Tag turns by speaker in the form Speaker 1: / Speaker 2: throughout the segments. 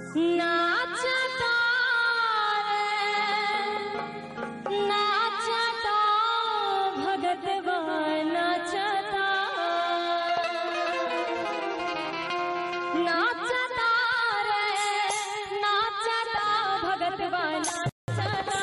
Speaker 1: नाचता रे नाचता भगतवा नाचता नाचता रे नाचता भगतवा नाचता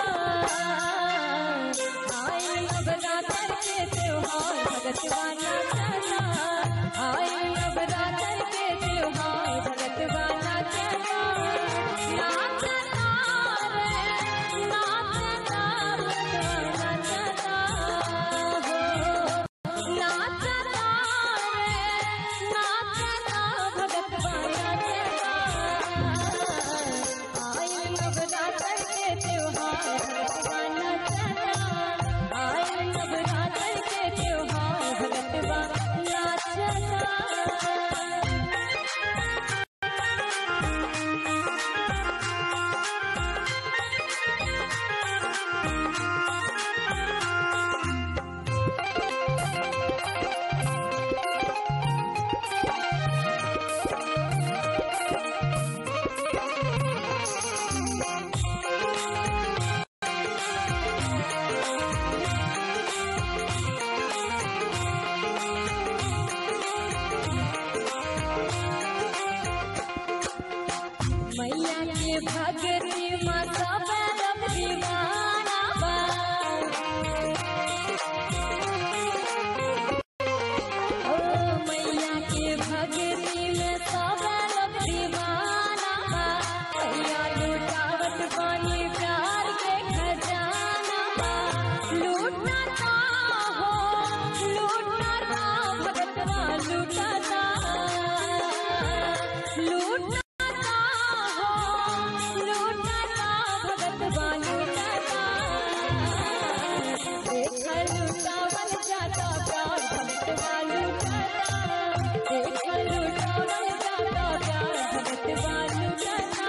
Speaker 1: आए नवरात्र के त्योहार भगतवा नाचता आए नवरात्र के त्योहार भगतवा नाचता नाचता रे नाचता भगतवा नाचता हो नाचता रे नाचता भगतवा नाचता आए नवरात्र के त्योहार भगतवा नाचता आए नवरात्र के त्योहार भगतवा नाचता मैया के भगती में सब रब दीवाना बा ओ मैया के भगती में सब रब दीवाना बा मैया लुटावत पानी प्यार के खजाना बा लूटता हो लूटता भगतवा लूटता लूटता हो लूटता भगतवा लूटता देख लूटावल जाता प्यार भगतवा लूटता देख लूटावल जाता प्यार भगतवा लूटता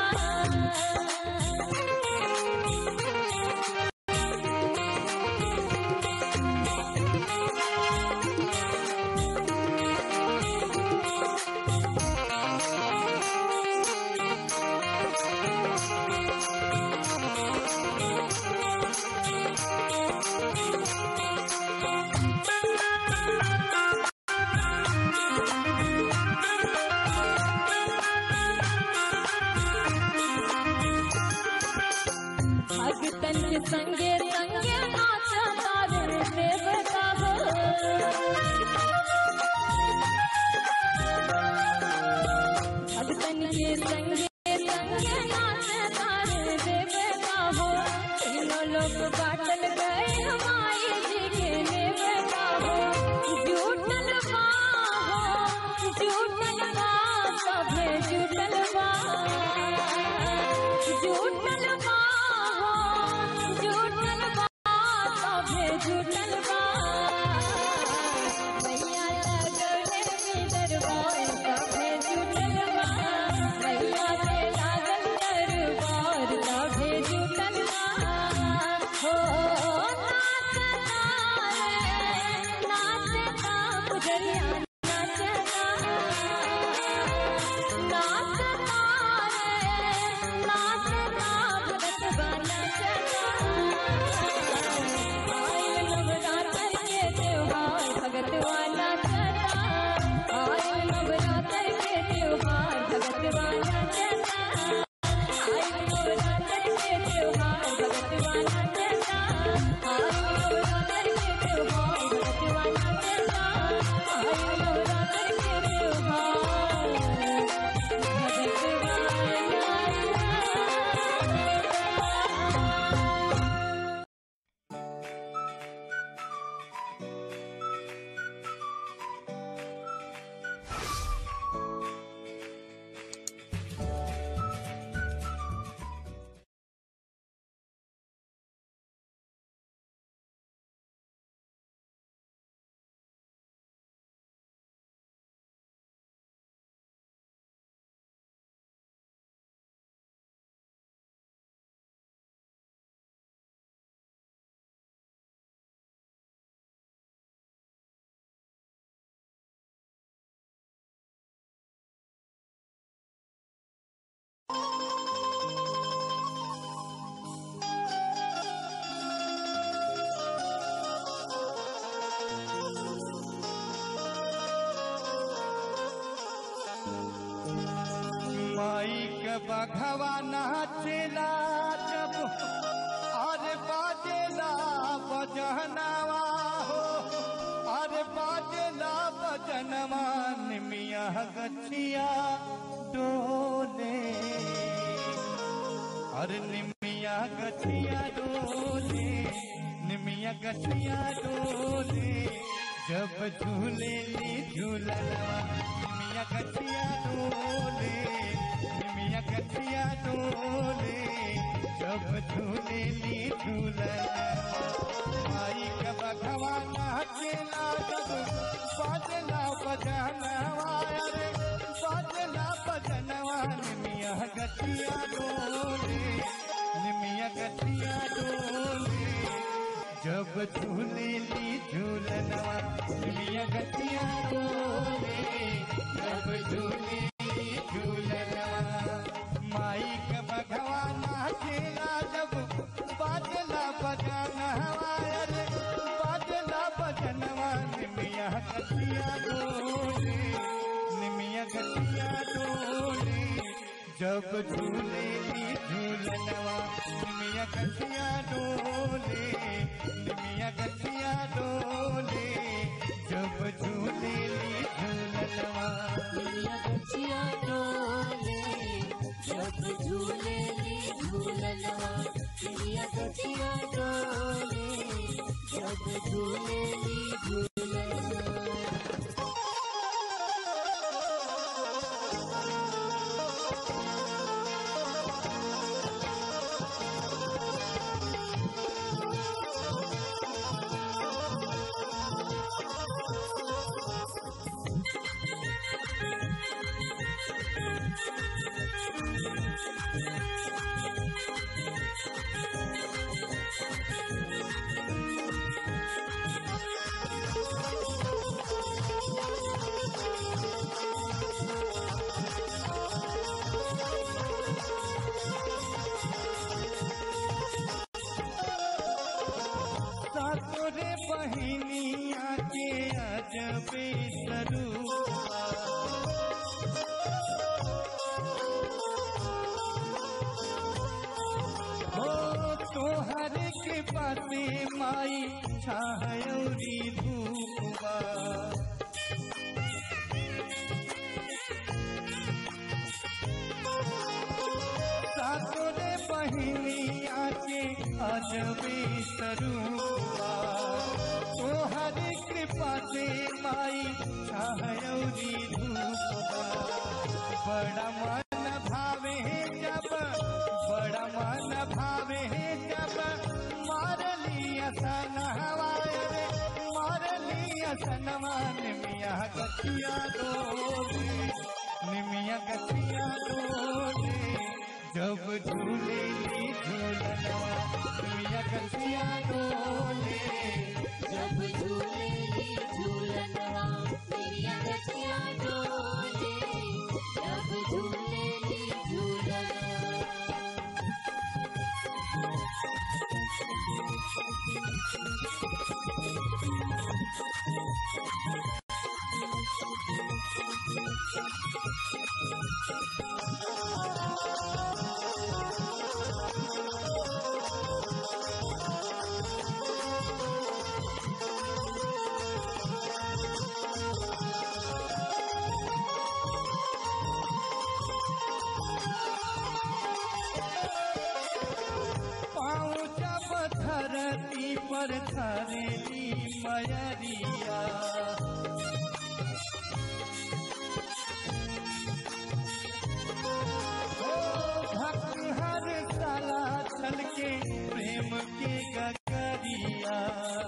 Speaker 1: भगतन के संगे संगे नाचता रे देवता हो भगतन के संगे संगे नाचता रे देवता हो तीनों लोग बाटल गए हमारी जी के नेवता हो जुटल बा हो जुटल बा सभे जुटल बा जुटल बा हो जुटल बा सभे जुटल बा मैया लगले में दरबार सभे जुटल बा मैया के लागल दरबार सभे जुटल बा हो नाचता रे नाचता गुजरिया नाचता नाचता रे नाचता
Speaker 2: माई के बघवा नाचेला जब अरे बाजेला बजनवा हो अरे बाजेला बजनवा निमिया गछिया डोले अरे निमिया गछिया डोले निमिया गछिया डोले जब झूले ली झूलनवा निमिया गछिया डोले निमिया गछिया डोले जब झूले ली झूलनवा माई का बघवा नाचेला जब बाजला बजनवा अरे बाजला बजनवा निमिया गछिया डोले निमिया गछिया डोले जब झूले ली झूलनवा निमिया गछिया डोले जब झूले ली झूलनवा माई का बघवा नाचेला जब बाजला बजनवा अरे बाजला बजनवा निमिया गछिया डोले निमिया गछिया डोले जब झूले ली झूलनवा निमिया गछिया डोले निमिया गछिया डोले जब झूले ली झूलनवा
Speaker 1: दुनिया गछिया डोले जब झूले ली झूलनवा दुनिया गछिया डोले जब झूले ली झूलनवा
Speaker 2: सातोरे बहिनिया के अजबे सरूपा हो तोहर के पासे माई छाहरी धूपवा सातोरे बहिनिया के अजबे सरूपा तोहर कृपा से माई छाहरी धूपवा बड़ा मन भावे जब बड़ा मन भावे जब मार लिया सन हवाए मार लिया सनवा निमिया गतिया डोले निमिया गतिया डोले जब झूले ली झूलनवा निमिया गतिया डोले
Speaker 1: जब झूले ली झूलनवा दुनिया गछिया डोले जब झूले ली झूलनवा
Speaker 2: पाँव जब धरती पर धरेली मयरिया ओ भक्त हर साला चल के प्रेम के गगरिया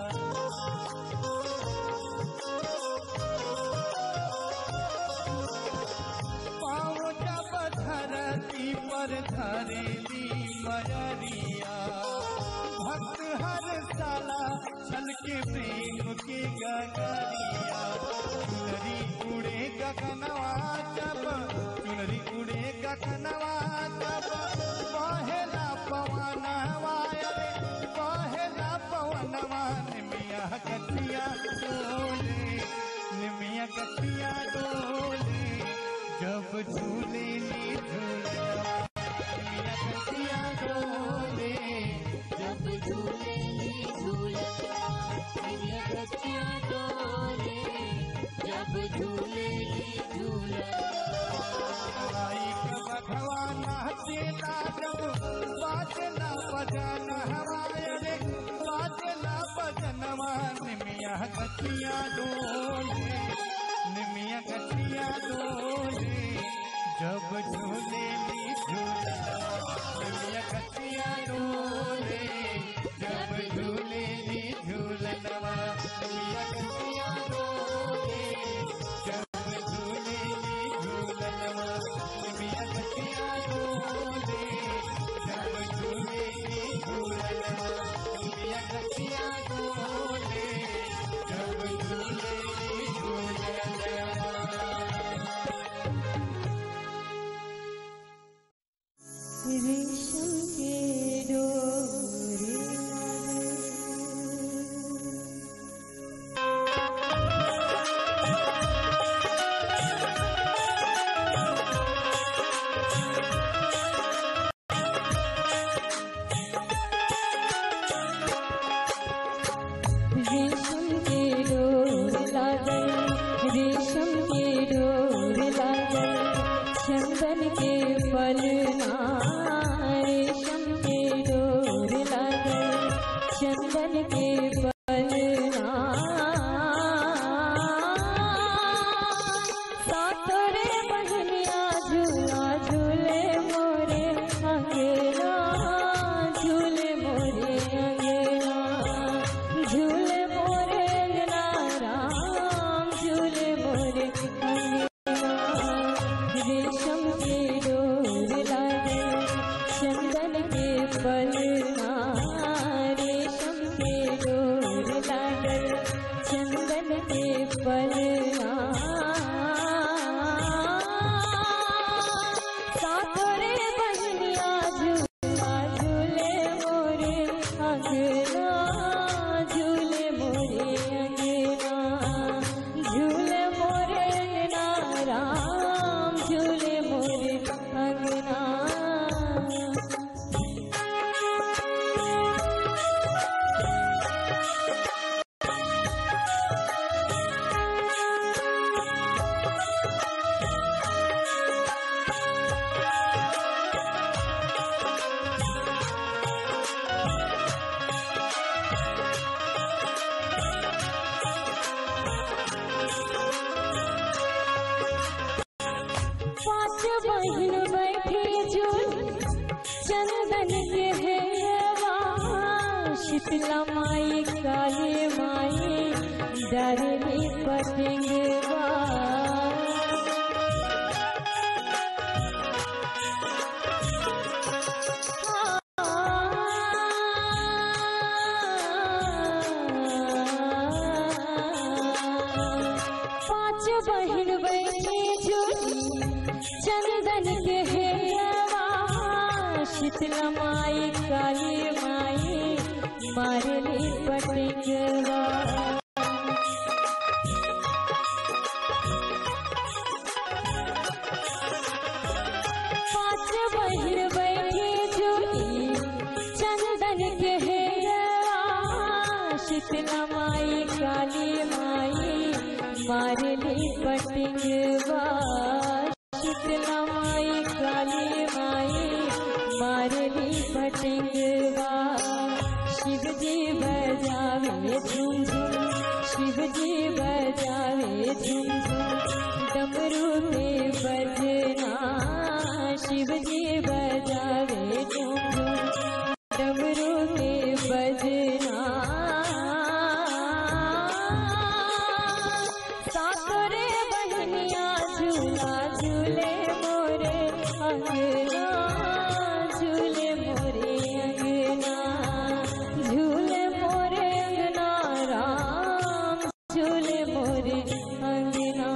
Speaker 2: पाँव जब धरती पर धरेली मयरिया भक्त हर साला छल के प्रेम के गगरिया चुनरी उड़े गगनवा जब चुनरी उड़े गगनवा जब पहला पवनवा अरे पहला पवनवा निमिया गठिया डोले निमिया गठिया डोले जब जब झूले ली झूला निमिया गठिया डोले
Speaker 1: जब झूले ली झूलना निमिया गठिया डोले जब झूले ली झूलना
Speaker 2: आई का बघवा नाचेला जब बाजना बजाना हवाए रे बाजना बजनवा निमिया गठिया डोले निमिया गठिया डोले जब झूले ली झूला निमिया गठिया डोले जब झूले ली झूलनवा निमिया गठिया डोले जब झूले ली झूलनवा निमिया गठिया डोले जब झूले ली झूलनवा निमिया गठिया डोले जब झूले ली झूलनवा
Speaker 1: रेशम के डोरे रेशम के डोर लागल रेशम के डोर लागल चंदन के फलना रेशम के डोर लागल चंदन के फलना सातरे बहनिया झूला झूले मोरे अंगेरा झूले मोरे अंगेरा झूले मोरे अंगना राम झूले मोरे अंगना रेशम के डोर लागे चंदन के फलना रेशम के डोर लागे चंदन के फलना सातरे बहनिया झूला झूले मोरे अंगना झूले मोरे अंगना झूले मोरे अंगना राम झूले मोरे अंगना पांच बहन बैठी झूल चंदन के हेवा शीतला माई काली माई डरनी पटेंगवा पांच बहन बैठी झूल चंदन के हेवा शीतला माई काली माई मारली पटेंगवा पांच बहन बैठी झूली चंदन के हेवा शीतला माई काली माई मारली पटेंगवा शीतला माई काली माई मारली पटेंगवा शिव जी बजावे झुम झुम शिव जी बजावे झुम झुम डमरू में बजना शिव जी बजावे झुम झुम डमरू में बजना सातरे बहनिया झूला झूले मोरे अंगना झूले मोरे अंगना झूले मोरे अंगना राम झूले मोरे अंगना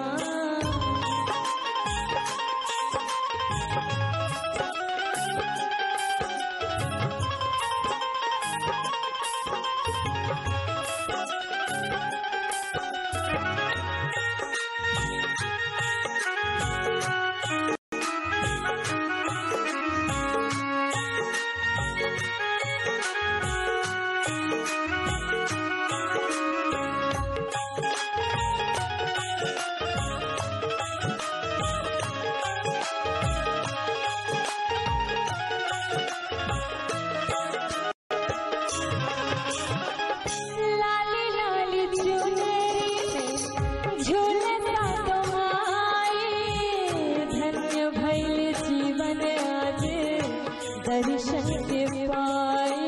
Speaker 1: दर्शन के पाए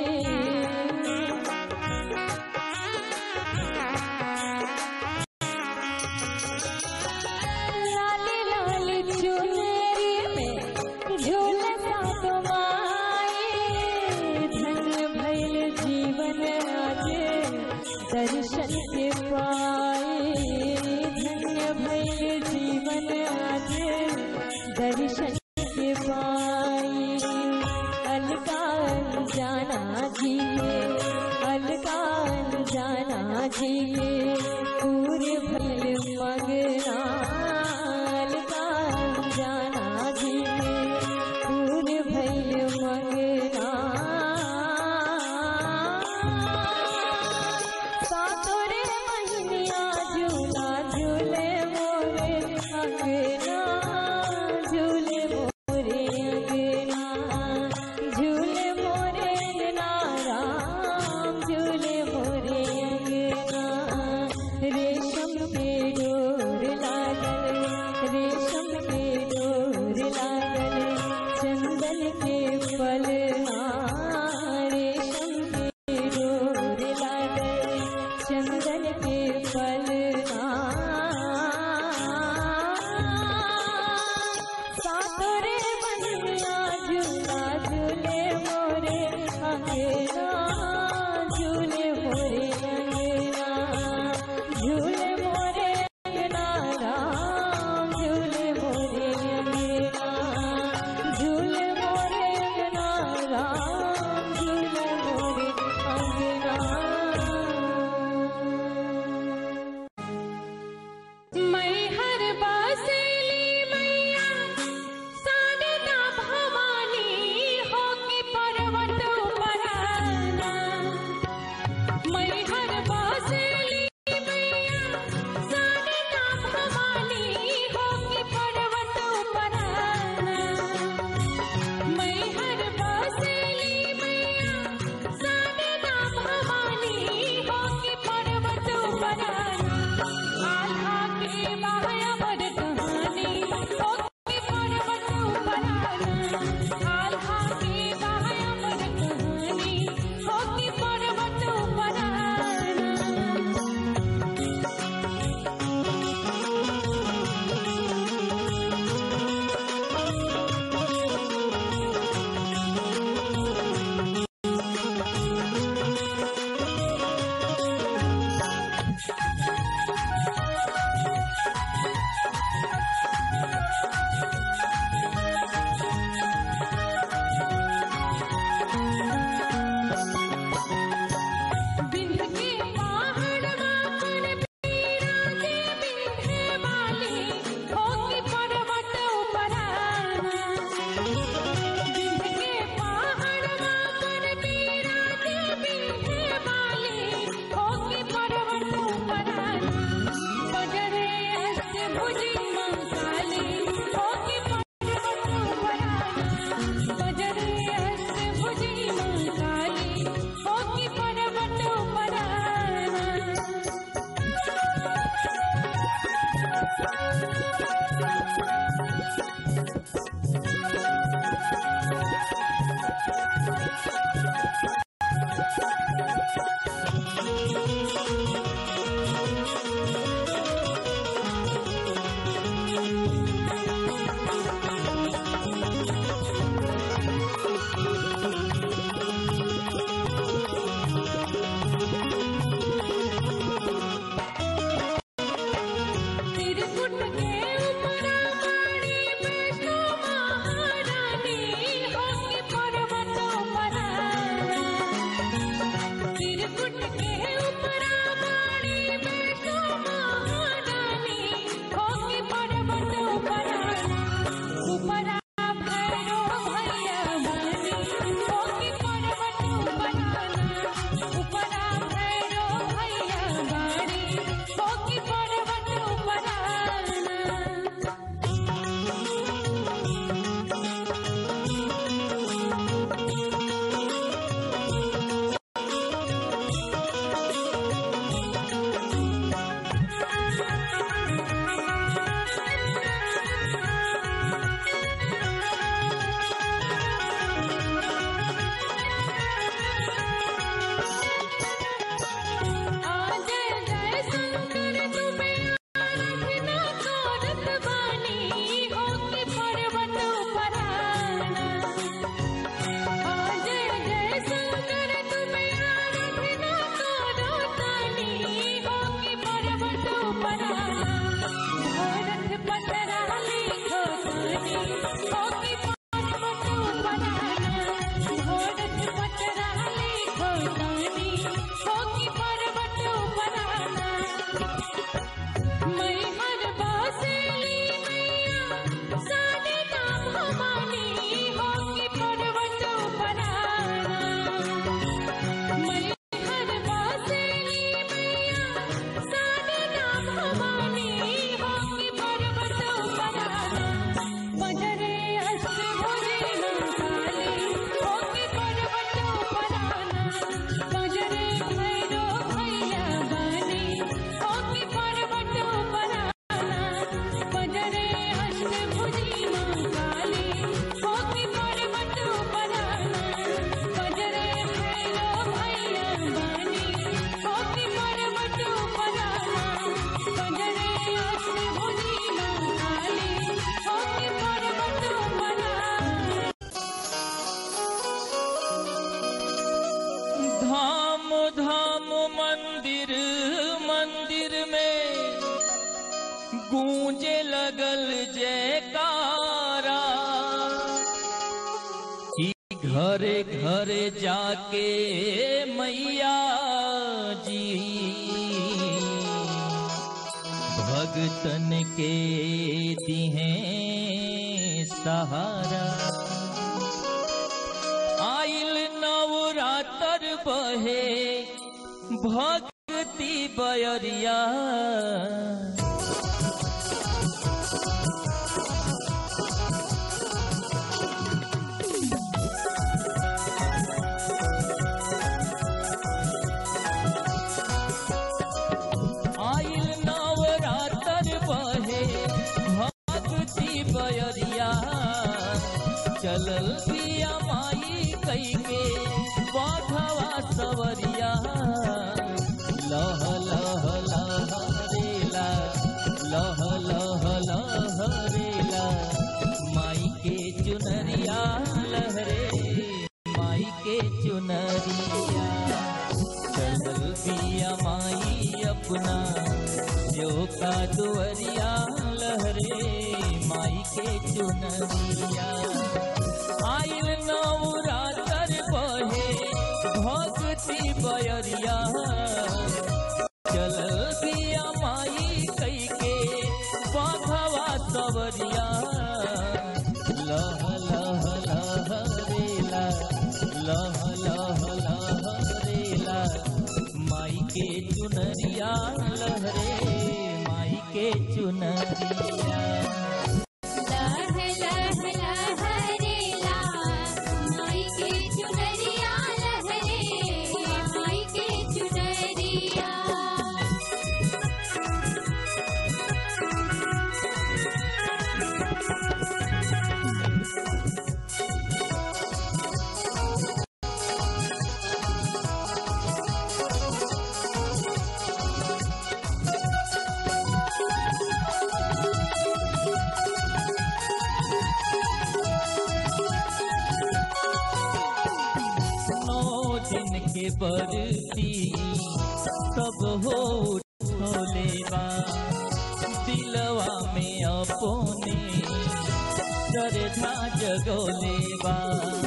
Speaker 1: लाली लाली चुनरी में झूलता तुम्हारे धन्य भैल जीवन आज दर्शन के पाए धन्य भैल जीवन आज दर्शन के पाए अलकान जाना जी अलकान जाना जी पूरे भैल मगना अलकान जाना जी पूरे भैल मगना सातोरे महीनिया झूला झूले मोरे अंगना झूले मोरे अंगना झूले मोरे अंगना राम झूले मोरे अंगना रेशम के डोर लागल रेशम के डोर लागल चंदन के पलना रेशम के डोर लागल चंदन के पलना सातोरे बनिया झूला झूले मोरे अंगना झूले मोरे अंगना झूले मोरे अंगना राम झूले मोरे अंगना झूले मोरे अंगना राम झूले मोरे अंगना मैं हर बासली मैया सा होगी पर्वत उपराना घोड़त पटराली खोतानी होगी पर्वत उपराना मैं हर बासेली मैया सारे नाम हमानी होगी पर्वत उपराना मैं हर बासेली मैया सारे नाम हमानी होगी पर्वत उपराना बजरे अष्ट भुजे काली होगी पर्वत उपराना बजरे भैरो भैया बानी होगी पर्वत उपराना बजरे अष्ट भुजी काली होगी पर्वत उपराना बजरे भैरो भैया बानी होगी पर्वत उपराना बजरे अष्ट भुजी काली होगी पर्वत उपराना
Speaker 3: धाम धाम मंदिर मंदिर में गूंजे लगल जयकारा कि घरे घरे जाके मैया जी भगतन के दिहे सहारा आइल नवरातर बहे भक्ति बयरिया आइल नवरातर बहे भक्ति बयरिया चलल पिया माई कई के बाघवा सवरिया लह लह लह रेला लह लह लह रेला माई के चुनरिया लहरे माई के चुनरिया चलल पिया माई अपना जो का दुवरिया लहरे माई के चुनरिया आइल नवरातर बहे भक्ति बयरिया चलल पिया माई कई के बाघवा सवरिया लह लह लह रेला लह लह लह रेला माई के चुनरिया लहरे माई के चुनरिया
Speaker 1: लह लह लहरेला माई के चुनरिया लहरे माई के चुनरिया
Speaker 3: नौ दिन के बरती सब हो उठोले बा दिलवा में अपने श्रद्धा जगोले बा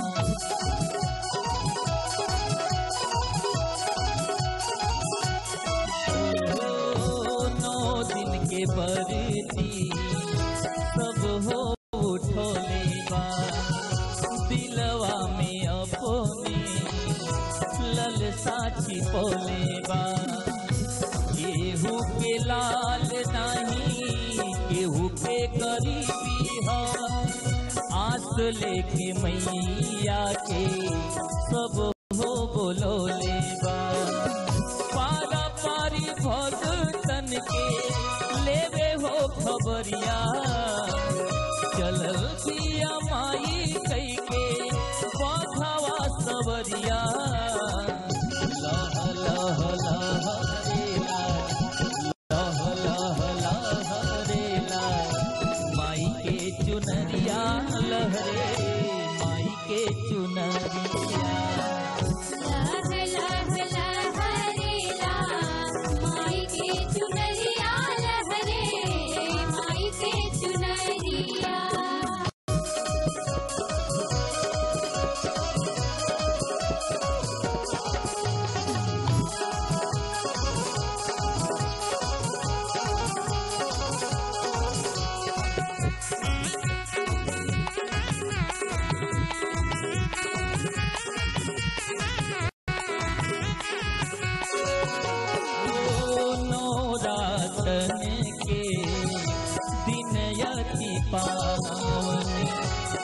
Speaker 3: ओ, नौ दिन के बरती सब हो उठोले बा दिलवा में अपने ललसा छिपोले बा केहू के लाल नाही केहू के गरीबी ह आस लेके मैया के सब हो बोलोले बा पारा पारी भगतन के लेवे हो खबरिया चलल पिया माई कई के बाघावा सवरिया लह लह लह रेला लह लह लह रेला माई के चुनरिया लहरे माई के चुनरिया
Speaker 1: लह लह लहरेला माई के चुनरिया लहरे माई के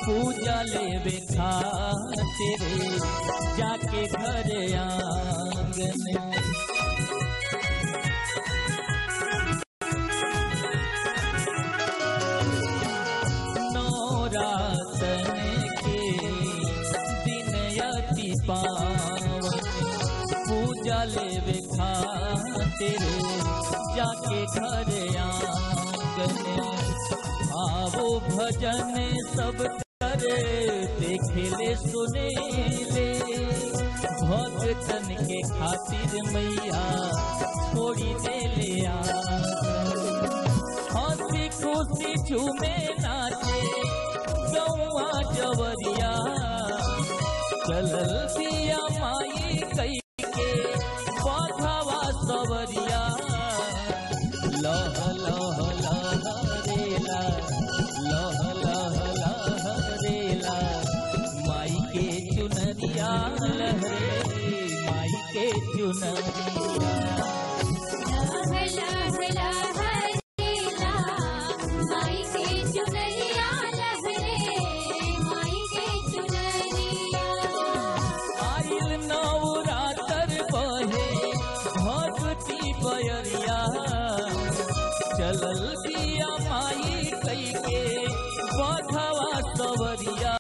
Speaker 3: पूजा लेवे खातिर जाके घर आंगन नौरातन के दिन अति पावन पूजा लेवे खातिर जाके घर आंगन आवो भजन सब करे देखेले सुनेले भक्तन के खातिर मैया छोड़ी देले आ हंसी खुशी झूमे नाचे गौआ जवरिया चलल दिया माई कई के बाधावा सवरिया लह लह लह रेला लह लह लह रेला माई के चुनरिया लहरे माई के चुनरिया
Speaker 1: लह लह लहरेला माई के चुनरिया लहरे माई के चुनरिया
Speaker 3: आइल नवरातर बहे भगती बयरिया चलल दिया माई कई के बधवा सवरिया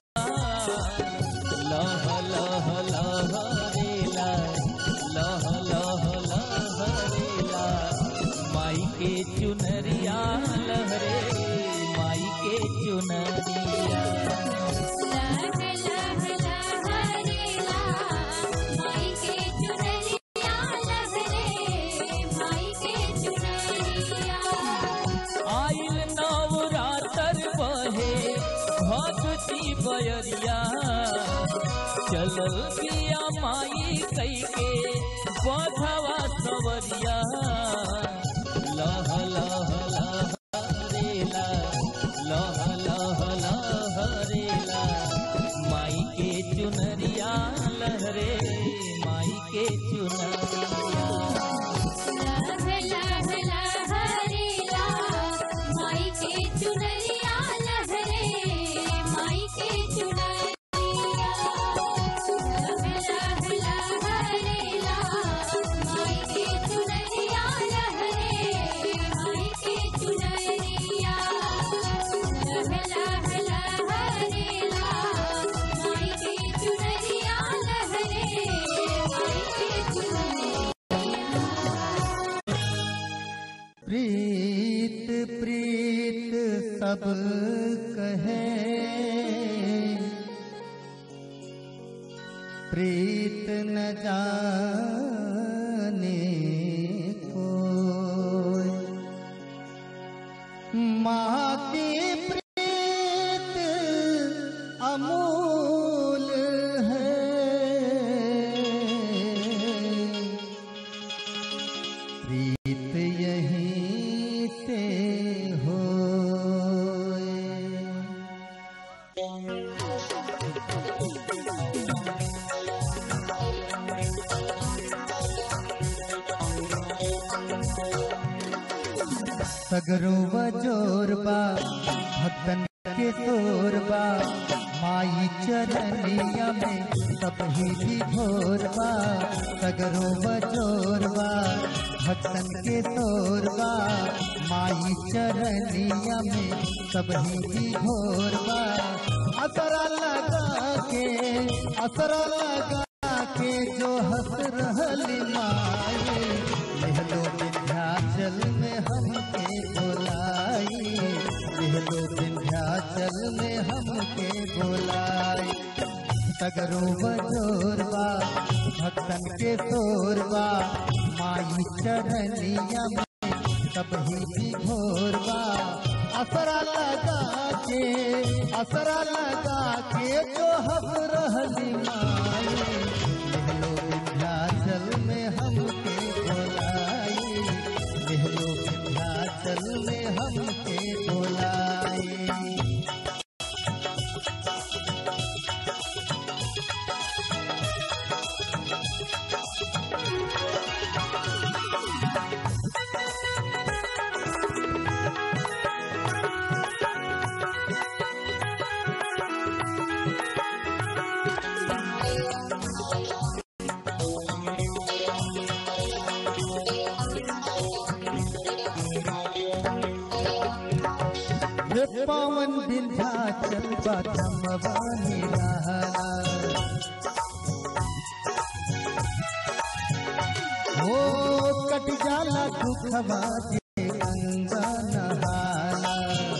Speaker 3: लह लह लह रेला लह लह लह रेला माई के चुनरिया लहरे माई के चुनरिया
Speaker 1: लह लह लहरेला माई के चुनरिया लहरे माई के चुनरिया
Speaker 3: आइल नवरातर बहे भगती बयरिया चलल पिया माई कई के बधवा सवरिया लह लह लह रेला लह लह लह रेला माई के चुनरिया लहरे माई के चुनरिया
Speaker 1: लह लह लहरेला माई के चुनरिया लहरे माई के चुनरिया लह लह लहरेला माई के चुनरिया लहरे माई के चुनरिया लह लह लहरेला माई के चुनरिया लहरे माई के चुनरिया
Speaker 2: प्रीत प्रीत सब कहे प्रीत न जाने कोई माँ की प्रीत अमूल है प्रीत यहीं से हो सगरो जोरबा भक्तन के तोरबा माई चरनिया में सब ही भोरबा सगरो जोरबा भक्तन के तोरबा माई चरनिया में सब ही भोरबा असरा लगा के असरा लगा के जो हंस रहली माई लहलो विंध्याचल में हमके बोलाई लहलो विंध्याचल में हमके बोलाई सगरो बजोरबा भक्तन के तोरबा माई चरनिया में सब ही भोरबा असरा लगा के असरा लगा के जो हम रहली माई लहलो विंध्याचल में हमके बोलाई लहलो विंध्याचल में हमके बोलाई बाधमवा निराला हो कट जाला दुखवा जे गंगा नहाला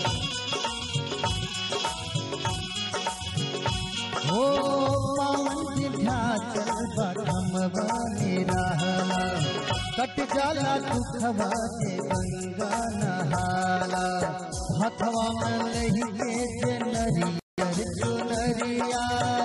Speaker 2: हो पावन विंध्याचल बाधमवा निराला कट जाला दुखवा जे गंगा नहाला हथवा में लही के जे नरियर चुनरिया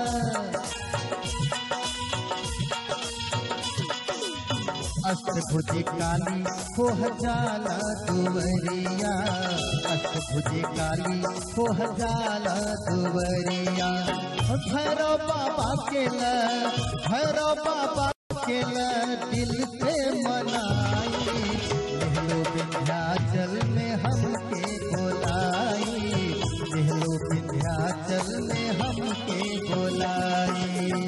Speaker 2: अष्टभुजी काली हो जाला दुवरिया अष्टभुजी काली हो जाला दुवरिया भैरव बाबा के ल भैरव बाबा के ल दिल से मनाई नेहलो विंध्याचल में हमके बोलाई नेहलो विंध्याचल में हमके बोलाई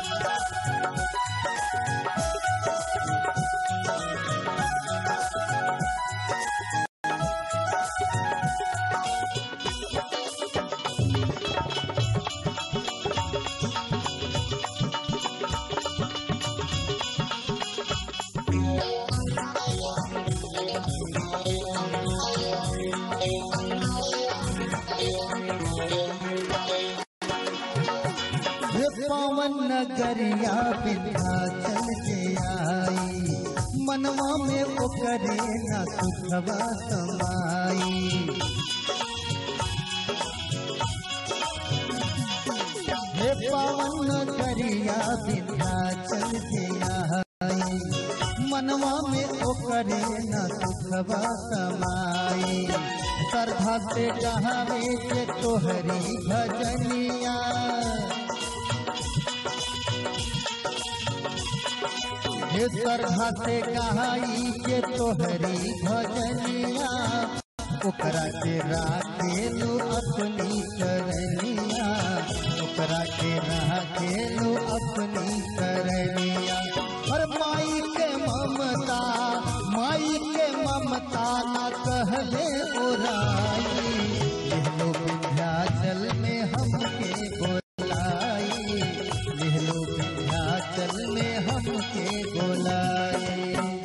Speaker 2: हे पावन नगरिया विंध्याचल के आई मनवा में ओकरे न सुखवा समाई हे पावन नगरिया विंध्याचल के आई मनवा में ओकरे न सुखवा समाई श्रद्धा से जहावे के तोहरी भजनिया हे श्रद्धा से कहाई के तोहरी भजनिया ओकरा के राखेलू अपनी करनिया ओकरा के राखेलू अपनी करनिया और माई के ममता माई के ममता न कहले ओराई लिहलो विंध्याचल में हमके बोलाई लिहलो विंध्याचल में हमके बोलाई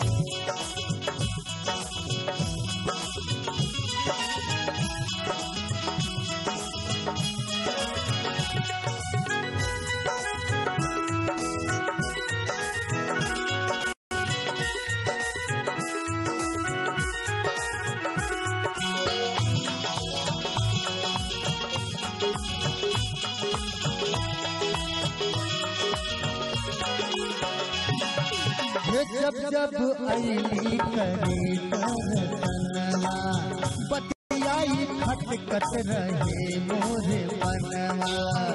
Speaker 2: हे जब जब अली करी दर्शनवा बतियाई खटकत रहे मोरे बनवा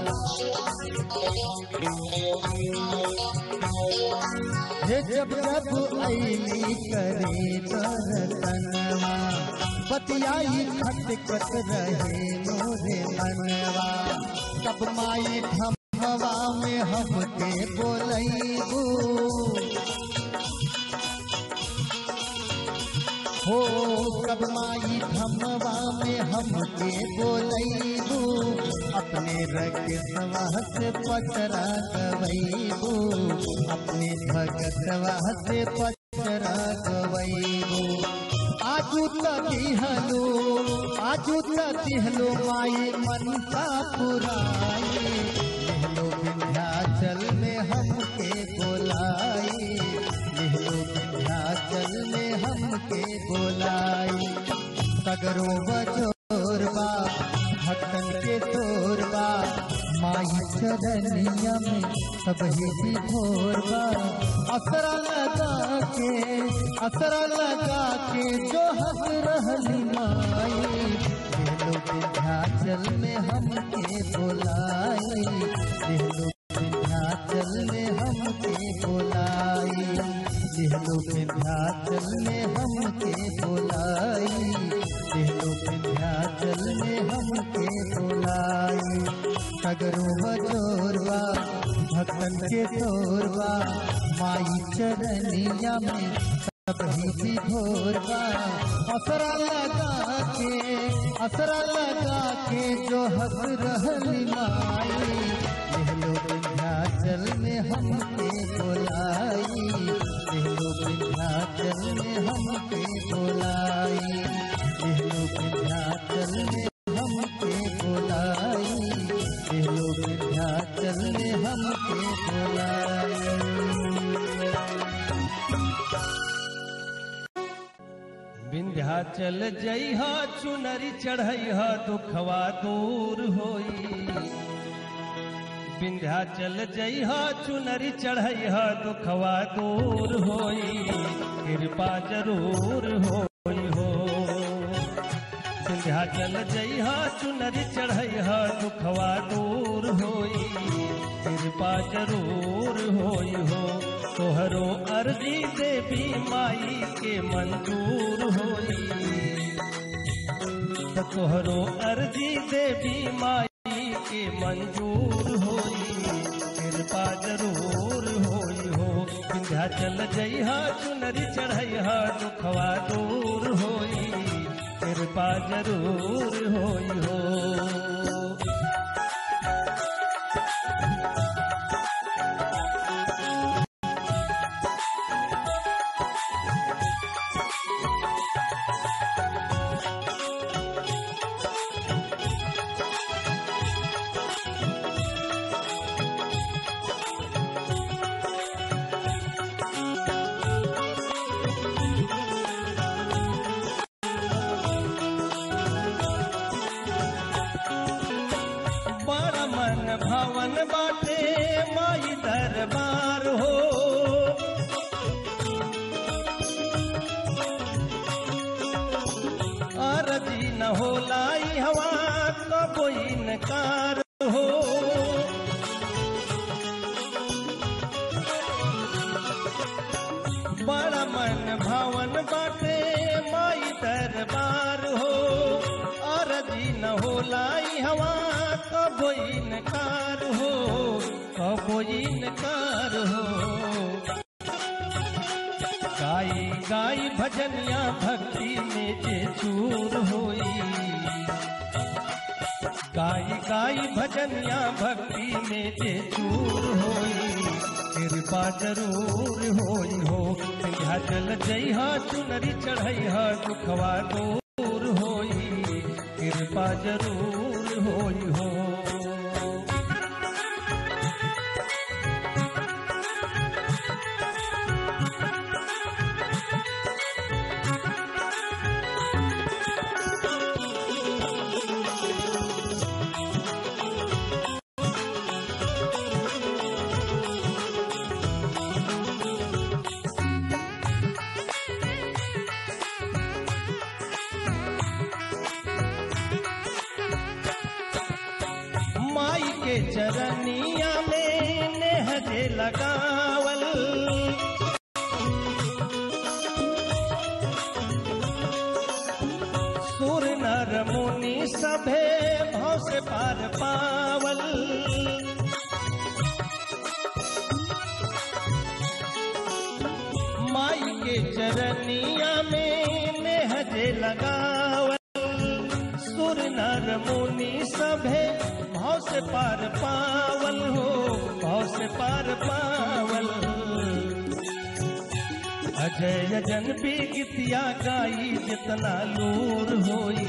Speaker 2: हे जब जब अली करी दर्शनवा बतियाई खटकत रहे मोरे बनवा तब माई धमवा में हमके बोलैबू हो कब माई धमवा में हमके बोलैबू अपने रगसवा से पचरा गवैबू अपने भगतवा से पचरा गवैबू आजू तिहलो आजू तिहलो माई मनसा पुराई लिहलो विंध्याचल में हमके बोलाई लिहलो विंध्याचल में हमके बोलाई सगरो बजोरबा भक्तन के तोरबा माई चरनिया में सब ही भोरबा असरा लगा के असरा लगा के जो हंस रहली माई दिलो विंध्याचल में हमके बोलाई दिलो विंध्याचल में हमके बोलाई दिलो विंध्याचल में हमके बोलाई दिलो विंध्याचल में हमके बोलाई सगरो बजोरवा भक्तन के तोरवा माई चरनिया में सब ही भोरवा असरा लगा के असरा लगा के जो हंस रहली माई लेहलो विंध्याचल में हमके बोलाई लेहलो विंध्याचल में हमके बोलाई लेहलो विंध्याचल में हमके बोलाई लेहलो विंध्याचल में हमके बोलाई
Speaker 4: विंध्याचल जइह चुनरी चढ़इह दुखवा दूर होई विंध्याचल जइह चुनरी चढ़इह दुखवा दूर होई कृपा जरूर होई हो विंध्याचल जइह चुनरी चढ़इह दुखवा दूर होई कृपा जरूर होई हो तोहरो अर्जी देवी माई के मंजूर होई त तोहरो अर्जी देवी माई के मंजूर होई कृपा जरूर होई हो विंध्याचल जइहा चुनरी चढ़इहा दुखवा दूर होई कृपा जरूर होई हो बड़ा मन भवन बाटे माई दरबार हो अरजी न हो लाई हवा तो कोई नकार हो बड़ा मन भवन बाटे माई दरबार हो अरजी न हो लाई हवा कबो इनकार हो कबो इनकार हो गाई गाई भजनिया भक्ति में जे चूर होई गाई गाई भजनिया भक्ति में जे चूर होई कृपा जरूर होई हो विंध्याचल जइहा चुनरी चढ़इहा दुखवा दूर होई कृपा जरूर होई हो माई के चरनिया में नेहजे लगावल सुर नर मुनि सभे भाव से पार पावल माई के चरनिया में नेहजे लगावल सुर नर मुनि सभे भाव से पार पावल हो भाव से पार पावल अजय जन भी गीतिया गाई जितना लूर होई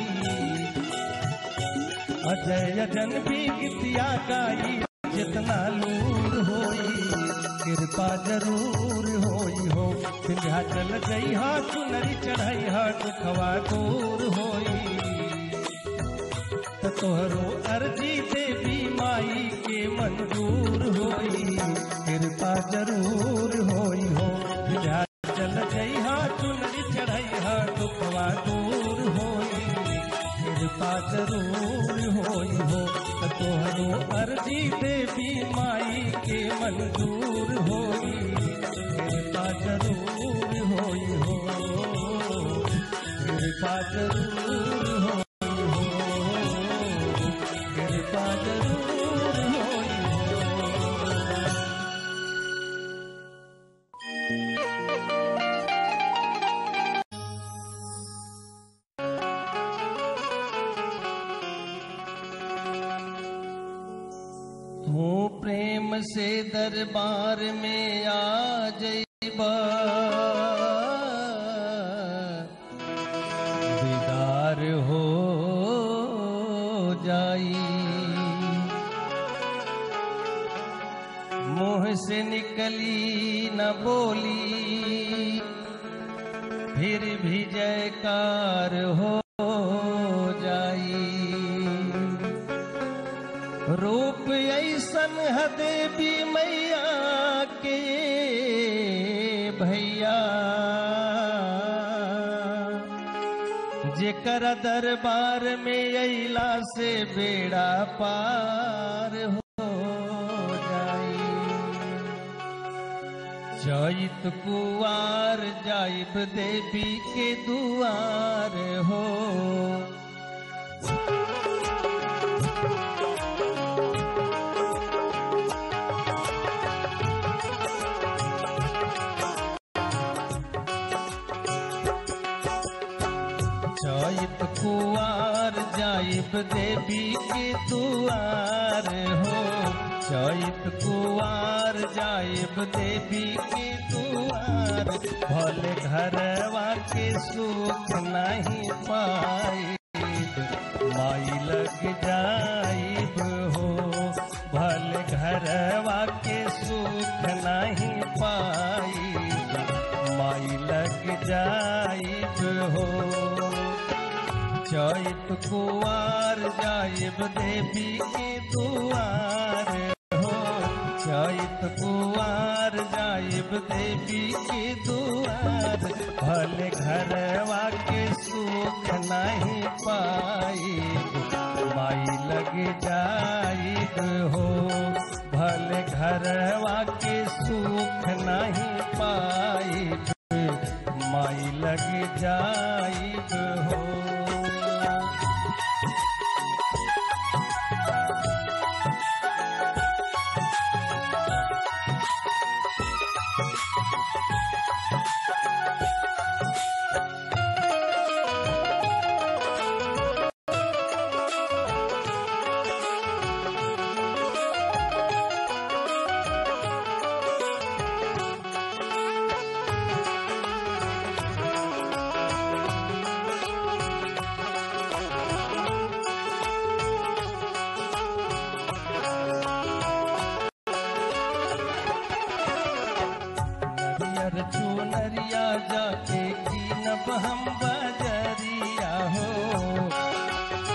Speaker 4: अजय जन भी गीतिया गाई जितना लूर होई कृपा जरूर होई हो विंध्याचल गई हा चुनरी चढ़ाई हा दुखवा दूर होई त तोहरो अर्जी देवी माई के मंजूर होई कृपा जरूर होई हो विंध्याचल गई हा चुनरी चढ़ाई हा दुखवा दूर होई कृपा जरूर होई हो त तोहरो अर्जी देवी माई के मंजूर होई कृपा जरूर होई हो कृपा जरूर होई हो कृपा जरूर होई हो प्रेम से दरबार में आ जइबा दीदार हो जाई मुंह से निकली न बोली फिर भी जयकार हो जाई रूप ऐसन है देवी मैया के भैया जेकर दरबार में अला से बेड़ा पार हो जाई चैत कुआर जाइब देवी के दुआर हो चैत कुआर जाइब देवी के दुआर हो चैत कुआर जाइब देवी के दुआर भले घरवा के सुख नहीं पाई माई लग जाइब हो भले घरवा के सुख नहीं पाई माई लग जाइब हो चैत कुआर जाइब देवी के दुआर हो चैत कुआर जाइब देवी के दुआर भले घरवा के सुख नहीं पाई माई लग जाइब हो भले घरवा के सुख नहीं पाई माई लग जाइब हो नरियर चुनरिया जाके कीनब हम बजरिया हो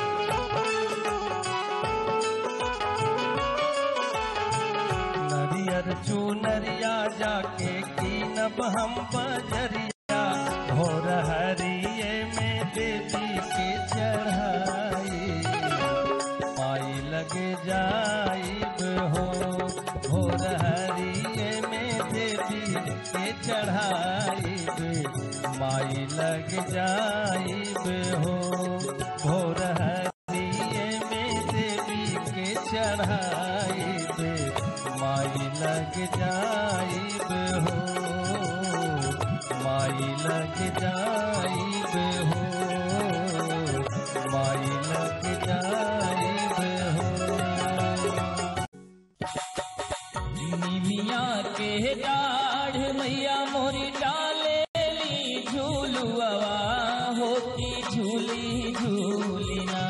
Speaker 4: नरियर चुनरिया जाके कीनब हम बजरिया भोर हरिये में देवी के चढ़ाई माई लगे जाइब हो भोर हरिये में देवी के चढ़ाइब माई लग जाइब हो भोर हरिये में देवी के चढ़ाइब माई लग जाइब हो माई लग जाइब हो माई लग जाइब हो
Speaker 3: निमिया के डाढ़ मैया मोरी डालेली झूलुआ होती झूली झूलिना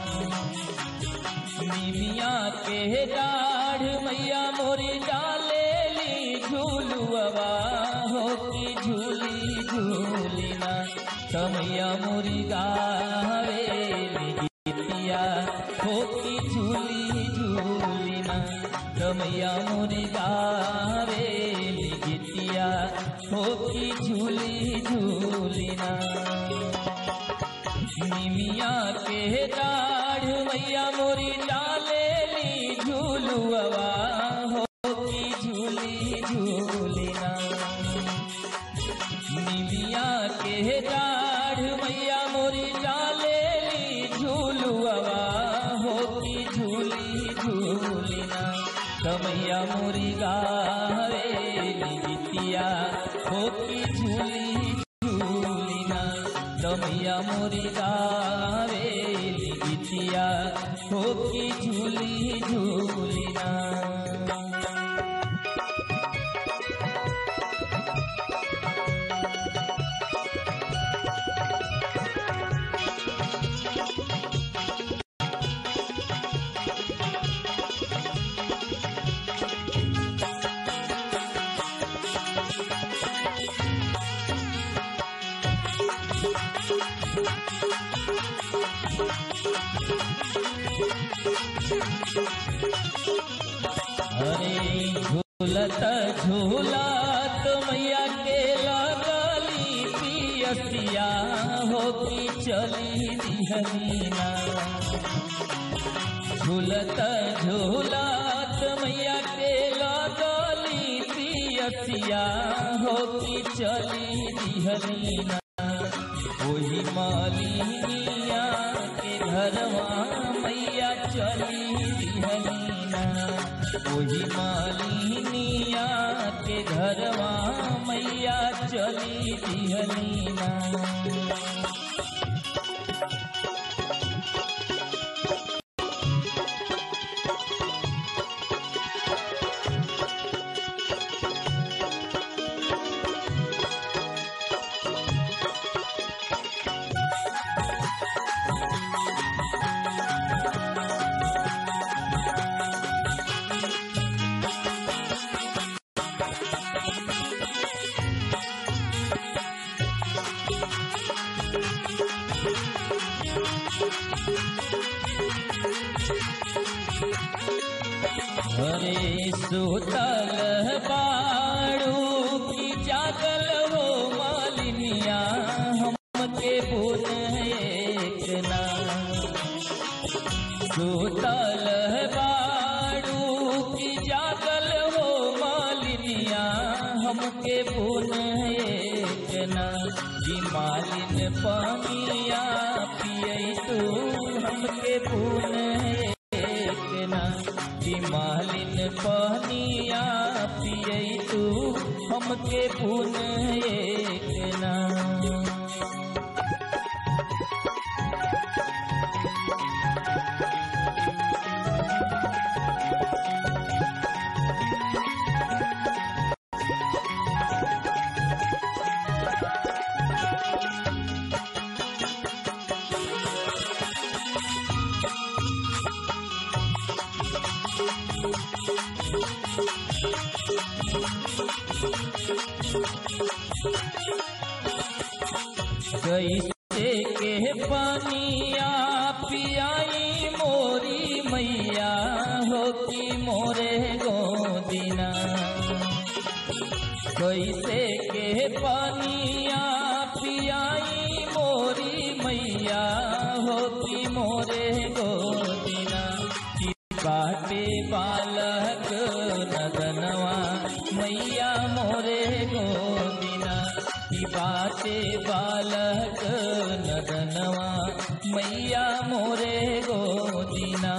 Speaker 3: निमिया के डाढ़ मैया मोरी डालेली झूलुआ होती झूली झूलिना समैया मोरी गावेली गीतिया होती झूली झूलिना रमैया मोरी गावेली गीतिया होती झूली झूलिना निमिया के डाढ़ मैया मोरी डालेली झूलुआ होती झूली झूलिना निमिया के डाढ़ मैया मोरी डालेली झूलुआ होती झूली झूलिना कमैया मोरी गावेली गीतिया होती झूली झूलिना कमैया मोरी गावेली गीतिया होती झूली झूलिना अरे झूलत झूलत मैया के लगली पियसिया हो की चली दिहलीना झूलत झूलत मैया के लगली पियसिया हो की चली दिहलीना वही मालिनिया के घरवा मैया चली दिहलीना वही मालिनिया के घरवा मैया चली दिहलीना हरे सुतल बाड़ू की जागल हो मालिनिया हमके बुन एक ना सुतल बाड़ू की जागल हो मालिनिया हमके बुन एक ना जी मालिन पानिया पिय तू हमके बुन एक ना कि मालिन पानिया पिय तू हमके पुन एक ना कैसे के पानिया पियाई मोरी मैया हो की मोरे गोदिना कैसे के पानिया पियाई मोरी मैया हो की मोरे गोदिना की बाटे बालक नदनवा मैया मोरे गोदिना की बाटे बालक नदनवा मैया मोरे गोदिना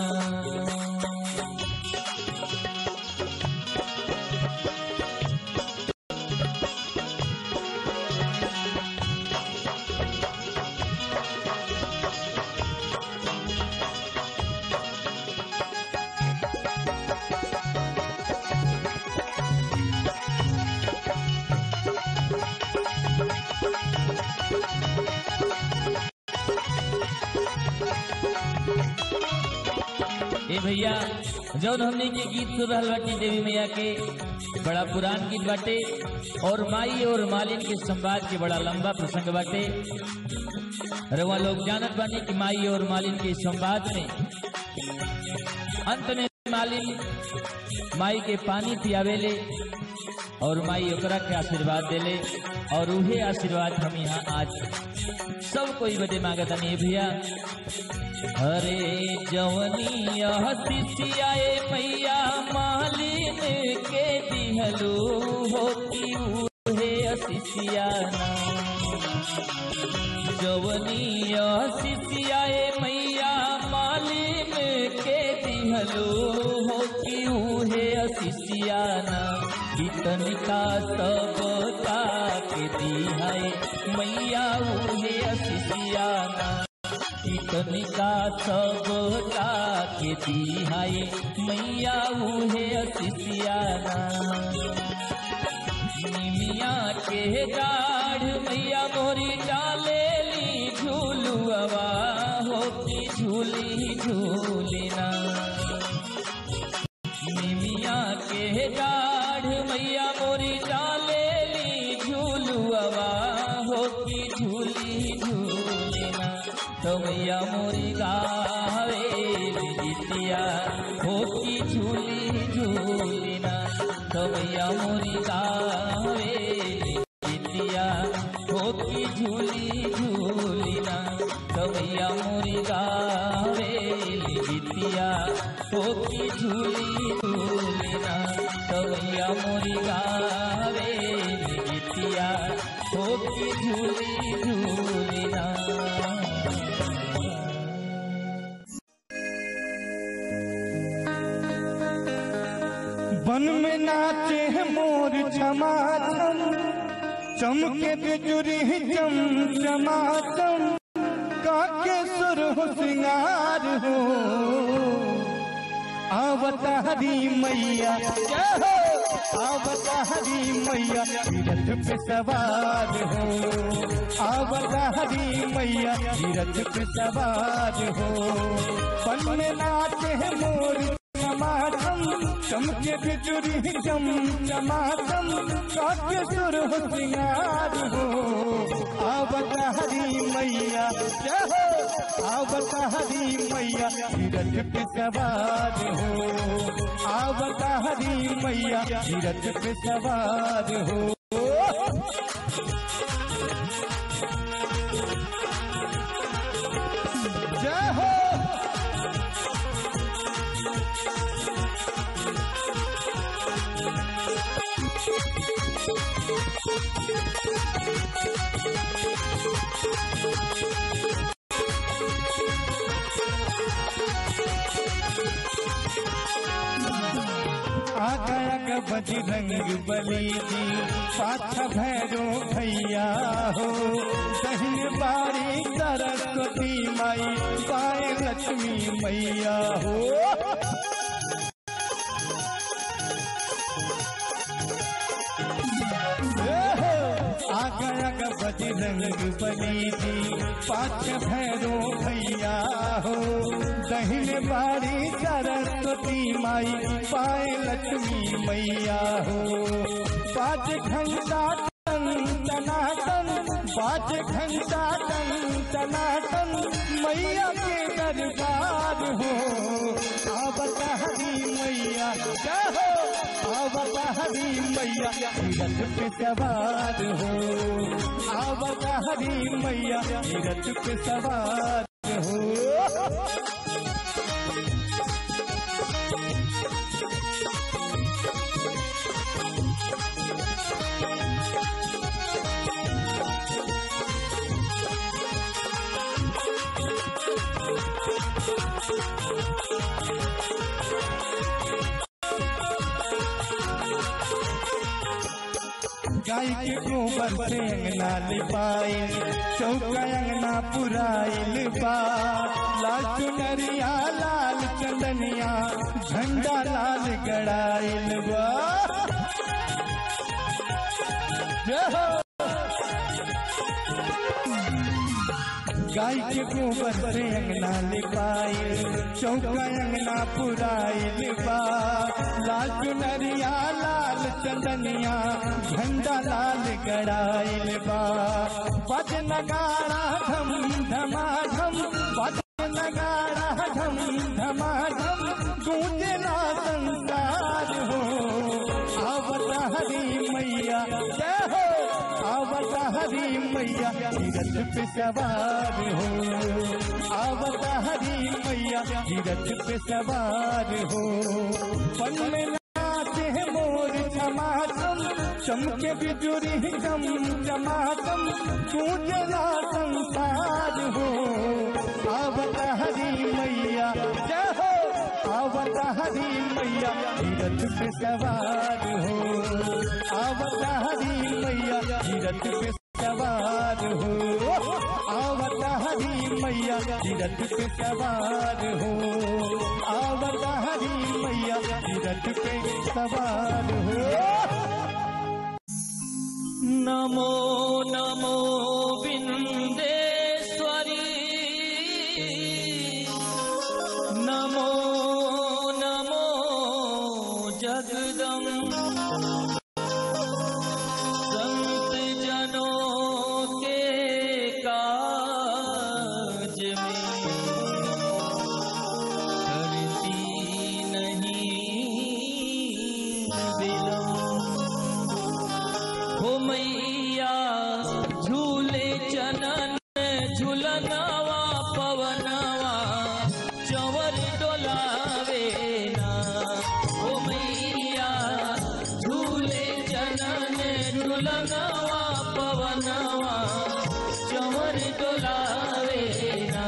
Speaker 3: ए भैया जौन हमने के गीत सुन रहल बाटी देवी मैया के बड़ा पुरान गीत बाटे और माई और मालिन के संवाद के बड़ा लंबा प्रसंग बाटे रवा लोग जानत बानी कि माई और मालिन के संवाद में अंत में मालिन माई के पानी पियावेले और माई ओकरा के आशीर्वाद देले और उहे आशीर्वाद हम यहाँ आज सब कोई बदे मांगतनी भैया हरे जवनिया हसिसियाए मैया मालिन के दिहलो होती उहे हसिसियाना जवनिया हसिसियाए मैया मालिन के दिहलो होती उहे हसिसियाना कितनिका सबका के दिहाए मैया उहे हसिसियाना कितनिका सबका के दिहाए मैया उहे असिसियाना निमिया के डाढ़ मैया मोरी डालेली झूलुआ हो की झूली झूलिना निमिया के डाढ़ मैया मोरी डालेली झूलुआ हो की झूली झूलिना तो मैया मोरी गावे जितिया गवैया मोरी गावे गीतिया हो की झूली झूलिना गवैया मोरी गावे गीतिया हो की झूली झूलिना गवैया मोरी गावे गीतिया हो की झूली झूलिना
Speaker 4: वन में नाचे हैं मोर चमाचम चमके बिजुरी चम चमाचम काके सुर हो सिंगार हो आवता हरी मैया जय हो आवता हरी मैया रथ पे सवार हो आवता हरी मैया रथ पे सवार हो वन में नाचे हैं मोर चमाचम चमके बिजुरी चम चमाचम काके सुर हो सिंगार हो आवत हरी मैया जय हो आवत हरी मैया रथ पे सवार हो आवत हरी मैया रथ पे सवार हो जय हो आ गया ग बजरंग बली जी पाछ भैरो भैया हो दहिन बारी सरस्वती माई पाए लक्ष्मी मैया हो आ गया ग बजरंग बली जी पाछ भैरो भैया हो दहिन बारी सरस्वती माई पाए लक्ष्मी मैया हो पाँच घंटा टन टनाटन पाँच घंटा टन टनाटन मैया के दरबार हो आवत हरी मैया जय हो आवत हरी मैया रथ पे सवार हो आवत हरी मैया रथ पे सवार हो गाय के गोबर से अंगना लिपाइल चौका अंगना पुराइल बा लाल चुनरिया लाल चंदनिया झंडा लाल गड़ाइल बा जय हो गाय के गोबर से अंगना लिपाइल चौका अंगना पुराइल बा लाल चुनरिया लाल चंदनिया झंडा लाल गड़ाइल बा बज नगारा धम धमाधम बज नगारा धम धमाधम गूंजना संसार हो आवत हरी मैया जय हो आवत हरी मैया रथ पे सवार हो आवत हरी मैया रथ पे सवार हो पन में नाचे हैं मोर चमाचम चमके बिजुरी चम चमाचम गूंजना संसार हो आवत हरी मैया जय हो आवत हरी मैया रथ पे सवार हो आवत हरी मैया रथ पे सवार हो आवत हरी मैया रथ पे सवार हो आवत हरी मैया रथ पे सवार हो
Speaker 3: नमो नमो बिंदेश्वरी नमो नमो जगदम संत जनों के काज में करती नहीं विलम्ब झुलनवा पवनवा चंवर डोलावे ना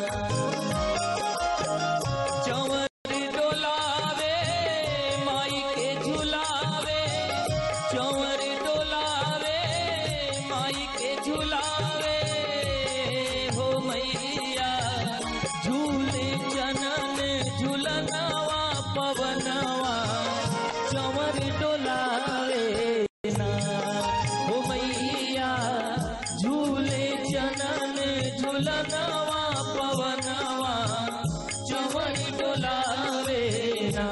Speaker 3: चंवर डोलावे माई के झुलावे चंवर डोलावे माई के झुलावे हो मैया झूले जनन झुलनवा पवनवा चंवर डोलावे ना हो मैया झूले जनन झुलनवा पवनवा चंवर डोलावे ना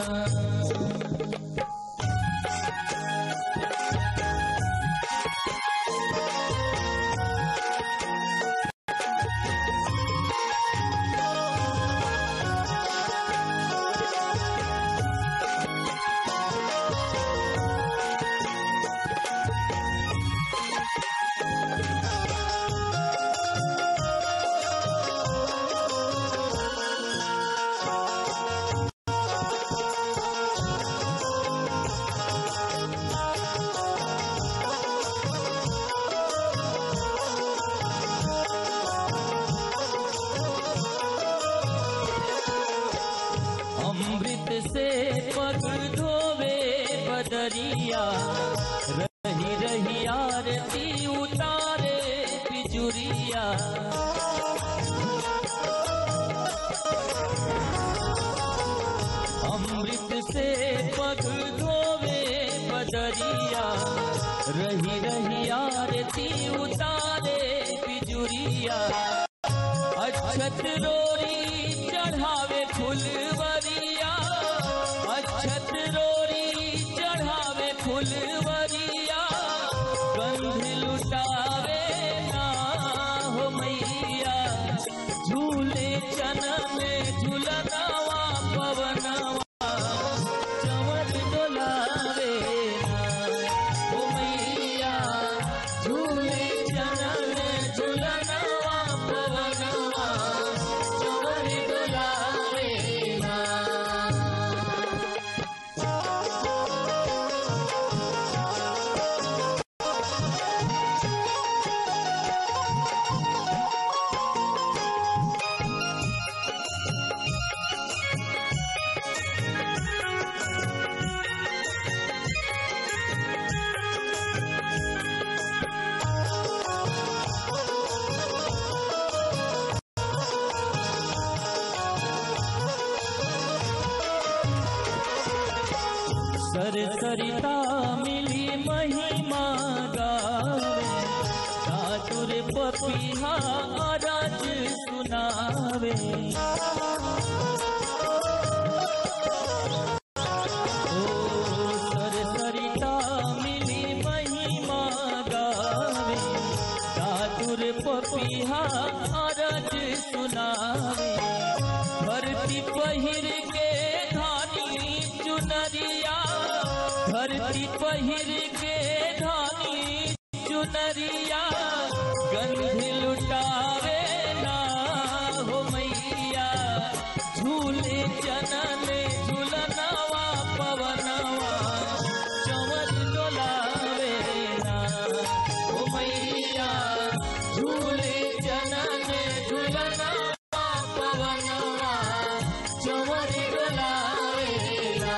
Speaker 3: अमृत से पग धोवे बदरिया रही रही आरती उतारे बिजुरिया अमृत से पग धोवे बदरिया रही रही आरती उतारे बिजुरिया अक्षत रोरी चढ़ावे फुलवरिया अक्षत रोरी चढ़ावे फुलवरिया गंध लुटावे ना हो मैया झूले चनन झुलनवा पवनवा चंवर डोलावे ना हो मैया झूले चनन झुलनवा पवनवा चंवर डोलावे ना सरसरिता मिली महिमा गावे चातुर पपिहा राज सुनावे ओ सरसरिता मिली महिमा गावे चातुर पपिहा राज सुनावे धरती पहिर के धानी चुनरिया धरती पहिर के धानी चुनरिया गंध लुटावे ना हो मैया झूले जनन झूलनवा पवनवा चंवर डोलावे ना हो मैया झूले जनन झूलनवा पवनवा चंवर डोलावे ना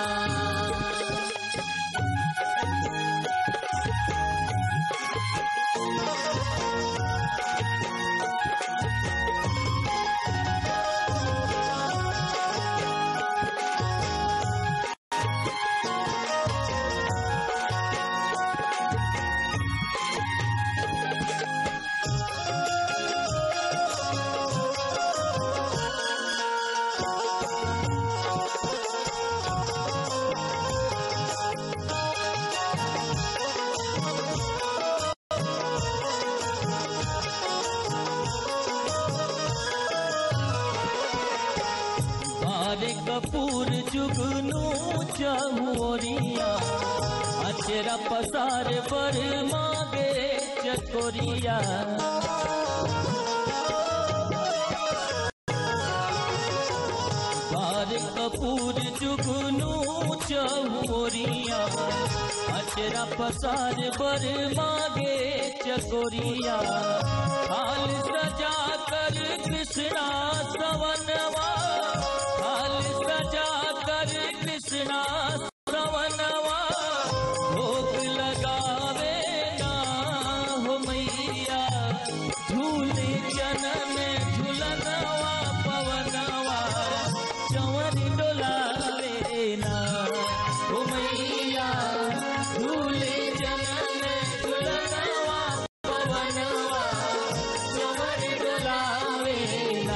Speaker 3: बारे कपूर जुगनू चहुरिया अचरा पसार पर मागे चकोरिया बार कपूर जुगनू चहुरिया अचरा पसार बर मागे चकोरिया हाल सजा कर कृष्णा सवनवा हाल सजा कर कृष्णा सवनवा भोग लगावे ना हो मैया झूले जनन झूलनवा पवनवा चवर डोलावे ना हो मैया झूले जनन झूलनवा पवनवा चवर डोलावे ना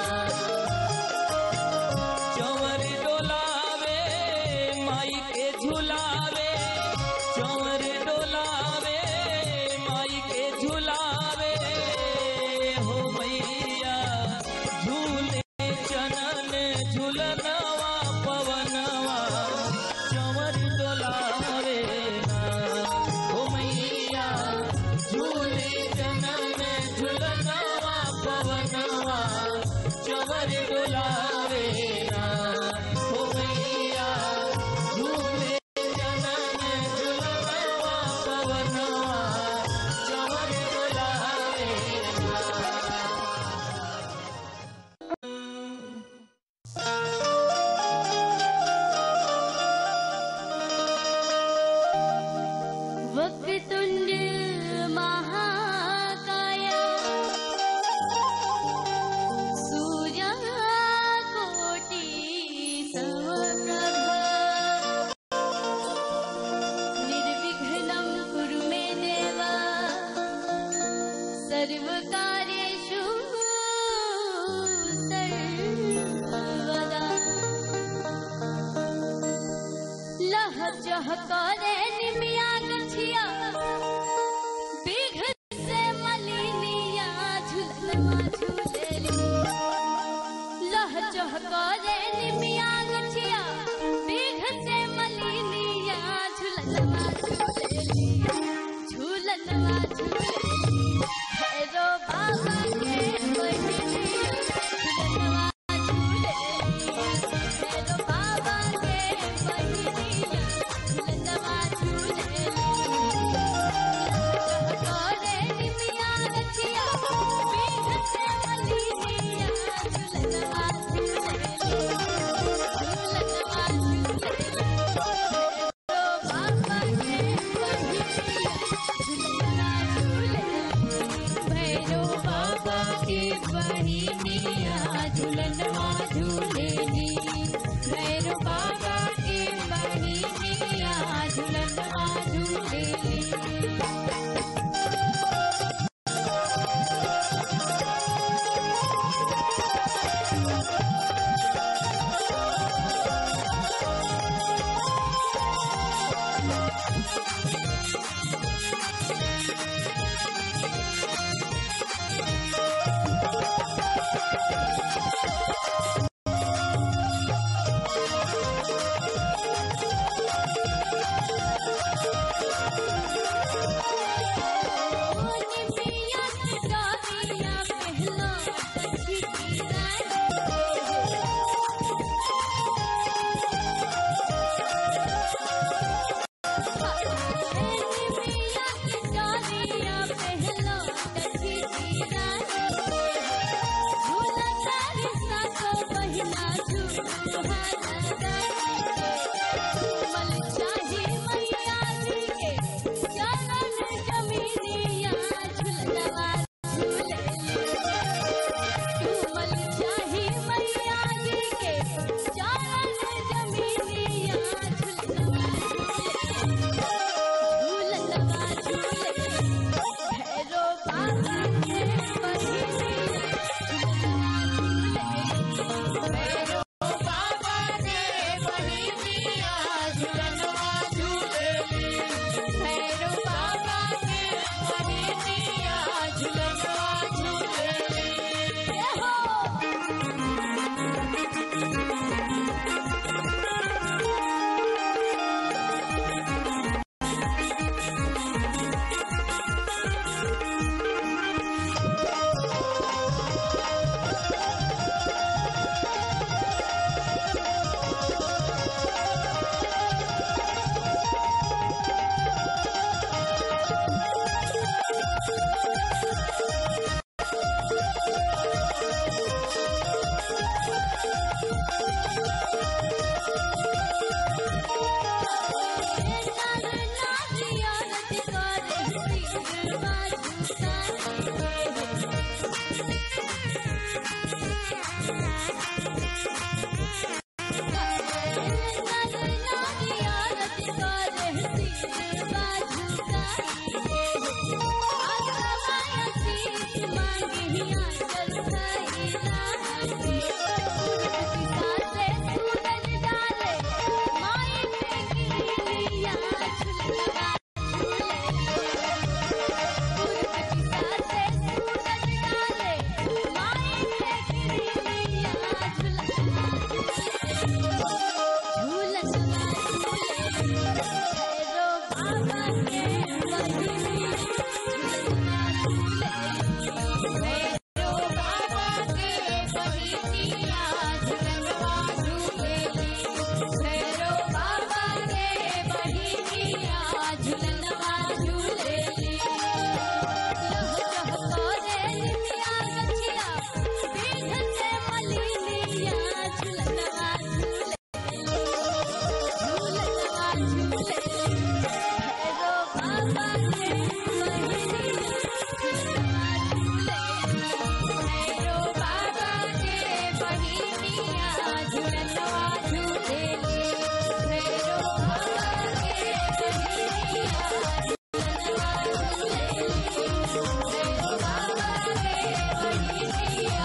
Speaker 3: चवर डोलावे माई के झुलावे चवर डोलावे माई के झुलावे हो मैया झूले चनन झुलनवा पवनवा चवर डोलावे ना हो मैया झूले चनन झुलनवा पवनवा चवर डोलावे ना हो मैया झूले जनन झुलनवा पवनवा चवर डोलावे
Speaker 1: वक्रतुण्ड महाकाय सूर्यकोटि समप्रभ निर्विघ्नं कुरु मे देव सर्वकार्येषु सर्वदा लह चह करे निमिया गछिया बिघ से मलिनिया झुलवा झुलेली लह चह करे निमिया गछिया बिघ से मलिनिया झुलवा झुलेली झुलवा झुलेली भैरो बाबा के बहिनिया झुलवा झुलेली भैरो बाबा के बहिनिया झुलवा झुलेली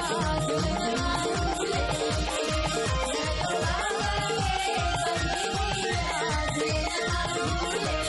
Speaker 1: झुलना झूले बाबा के बहिनिया झुलना झूले